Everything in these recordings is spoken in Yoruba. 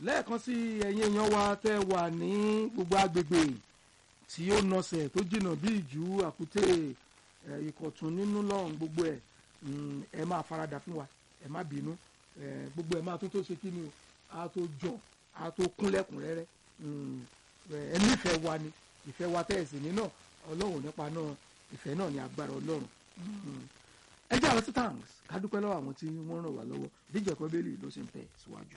lẹ́ẹ̀kan sí ẹ̀yin èèyàn wa tẹ́ wà ní gbogbo agbègbè tí ó nọsẹ̀ tó jìnnà bí ìjú àkútè ẹ̀, ìkọ̀tún nínú lọ́rùn gbogbo ẹ̀ mm, ẹ máa faradà fún wa ẹ má bínú ẹ̀, gbogbo ẹ̀ máa tó tó ṣe kí ni o á tó jọ á tó kún lẹ́kùnrẹ́rẹ́ mm, ẹ̀, ẹ nífẹ̀ẹ́ wa ni ìfẹ́ wa tẹ́ ẹ̀ sì ní náà ọlọ́run nípa náà ìfẹ́ náà ní agbára ọlọ́run Mm. ẹ jẹ́ àwọn titans ká dúpẹ́ lọ́wọ́ àwọn tí wọ́n ràn wá lọ́wọ́ díjẹ́ kọ́ bẹ́ẹ̀lì ló sì ń tẹ̀ síwájú.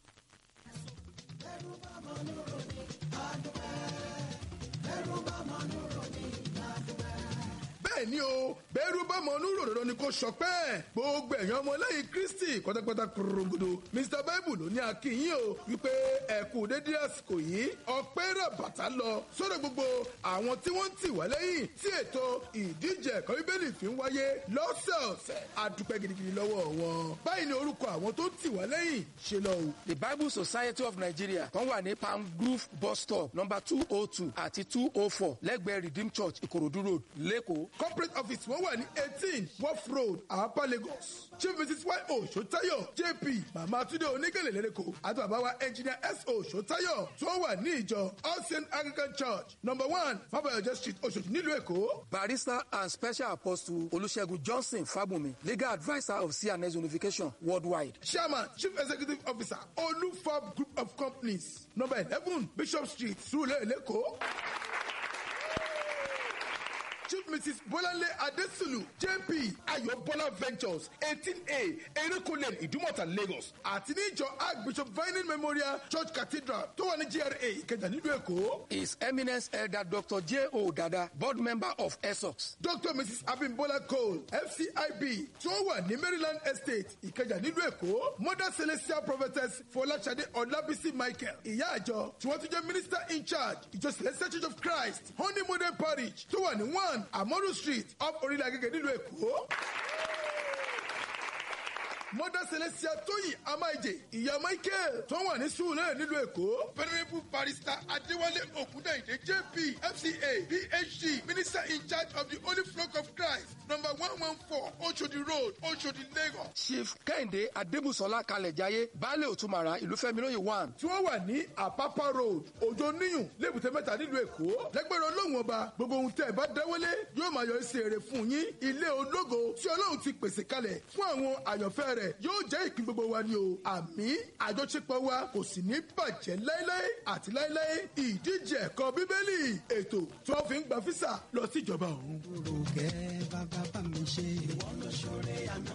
bẹ́ẹ̀ ni o bẹ́ẹ̀rù bá mọ onú ròròrò ni kò sọpẹ́ gbogbo ẹ̀yàn ọmọlẹ́yìn kristi pátápátá korongodo mr bible ló ní akínyìn o wípé ẹ̀kú dédé àsìkò yìí ọpẹ́ rẹ̀ bàtà lọ sọ́dọ̀ gbogbo àwọn tí wọ́n ń tì wá lẹ́yìn tí ètò ìdíje ẹ̀kọ́ bíbélì fi ń wáyé lọ́sẹ̀ọ̀sẹ̀ àdúpẹ́ gidigidi lọ́wọ́ wọn báyìí ni orúkọ àwọn tó ń tì wá lẹ́yìn ṣe lọ o. the bible society of nigeria kan wà ní palm grove bus stop number two oh two àti two oh four lẹ́gbẹ̀ẹ́ redeem church ìkòròdú road lẹ́kọ̀ọ́. corporate office wọn wà ní eighteen wharf road àpá lagos chief mrs y o sotayo jp mama tunde onígèlè lẹ́lẹ́kọ̀ọ́ àti bàbá wa engineer s o sotayo tó wà ní ìjọ all saint anglican church number one fabayọjọ street oṣooṣi nílùú èkó. barrister and special apostle olùṣègùn johnson fábùnmi legal adviser of cns unification worldwide. chairman chief executive officer olufab group of companies number eleven bishop street surulere lẹ́kọ̀ọ́. Chief Mrs. Bolanle Adesulu JP Ayobola Ventures eighteen A Erékùnlé Ìdúmọ̀tà Lagos àti níjọ Archbishop Vining Memorial Church Cathedral tó wà ní GRA Ìkẹjà nílùú Èkó. his eminence elder dr j o dada board member of essox. Dr. Mrs. Abimbola Cole FCIB tó wà ní Maryland Estate Ìkẹjà nílùú Èkó. Mother Celestial Prophetess Fọláṣadé Ọlábísí Michael ìyá àjọ tí wọ́n tún jẹ́ minister in charge ìjọ Celestial Church of Christ Honey Model Parish tó wà ní one Amoru Street off Orílẹ̀ Agége nílùú Èkó. Mother Celestia Tóyìn Amáìjè, ìyá Michael tó wà ní Sùúrẹ́ nílùú Èkó. Venerable Barrister Adéwálé Ògúndàyìndé JP FCA PhD Minister in charge of the Holy Flock of Christ number one one four Oshodi Road Oshodi Lagos. chief kẹ́hìndé adébùsọ̀lá kalẹ̀jáyé baálé òtúmọ̀ra ìlúfẹ́milóye one. Tí wọ́n wà ní Àpápá Road Òjò Níyùn Lébùté Mẹ́ta nílùú Èkó. Lẹ́gbẹ̀rún Ọlọ́run ọba gbogbo ohun tẹ́ ẹ bá dáwọ́lé yóò máa yọ sí èrè fún yín. Ilé ológo tí Ọlọ́run ti pèsè kalẹ̀ fún àwọn àyànfẹ́ rẹ̀ yóò jẹ́ ìpín gbogbo wa ni o. Àmì àjọṣepọ̀ wa kò sì ní bàjẹ́ láéláé àti láéláé. Ìdíje ẹ̀kọ́ Bíbélì ètò tí wọ́n fi ń gba físà lọ sí ìjọba ọ̀run. Orúkẹ́ bàbá bá mi ṣe. Ìwọ ló ṣoore àná.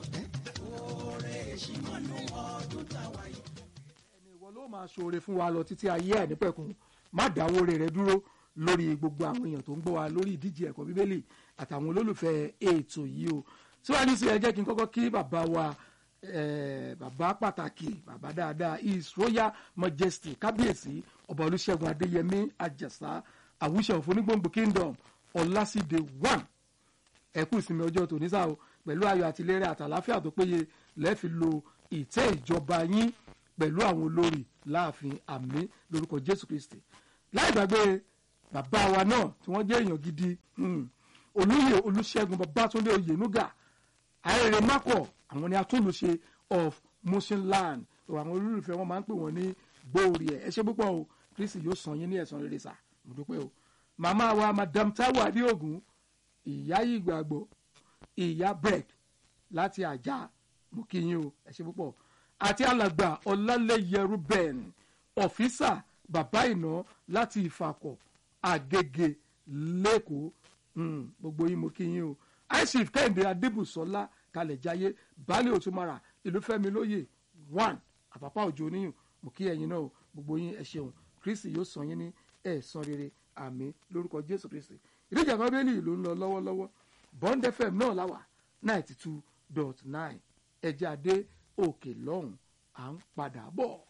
Oore ìṣímọ́nù ọdún táwa yìí. ẹni ìwọ ló máa ṣoore fún wa lọ títí ayé ẹ̀ nípẹ̀kun má dáwọ́ rẹ̀ dúró lórí gbogbo àwọn èèyàn tó ń gbọ́ wa lórí ìdíje ẹ̀kọ́ bíbélì àtàwọn olólùfẹ́ ètò yìí o síwájú sí ẹ jẹ́ kí n kọ́kọ́ kí bàbá wa eh, bàbá pàtàkì bàbá dáadáa his royal majesty kábíyèsí ọba olùṣègùn adéyẹmí àjẹsà àwùṣe òfónígbòǹgbò kingdom ọlásídé one ẹkú ìsinmi ọjọ́ tòní sáà o pẹ̀lú ayọ̀ àtìlẹ́rẹ́ àtàláfíà tó péye lẹ́ẹ̀fi lo ìtẹ́ ìjọba yín pẹ̀lú àwọn olórí láàfin àmì lórúkọ jésù kristi láì gbàgbé bàbá wa náà tí wọ́n jẹ́ èèyàn gidi hmm, olóyè olùṣègùn babátúndé oyènúgà ayẹyẹ makọ àwọn ni atúnlùṣe of motion land tó àwọn olólùfẹ́ wọn máa ń pè wọ́n ní gbòòrì ẹ̀ ẹ ṣe púpọ̀ o kristi yóò san yín ní ẹ̀san rere sà mo dúpẹ́ o màmá wa madam taiwo adéògùn ìyá ìgbàgbọ́ ìyá bread láti àjà mo kí yín o ẹ ṣe púpọ̀ àti alàgbà ọlálẹ́yẹ ruben ọ̀fíìsà bàbá ìná láti ìfàkọ̀ àgègè lẹ́kọ̀ọ́ Mm, gbogbo yín mo kí yín o aishif kẹ́hìndé adébùsọ́lá kalẹ̀jáyé baálé òtúmọ̀rà ìlúfẹ́mi lóye one àpapọ̀ òjò oníyùn mo kí ẹ̀yin náà o gbogbo yín ẹ ṣeun kristi yóò san yín ní ẹ̀san rere àmì lórúkọ jésù kristi ìdíje àkọ́ bẹ́ẹ̀lì ló ń lọ lọ́wọ́lọ́wọ́ bond fm náà láwà ninety two dot nine ẹ̀jẹ̀ adé òkè lọ́hùn à ń padà bọ̀.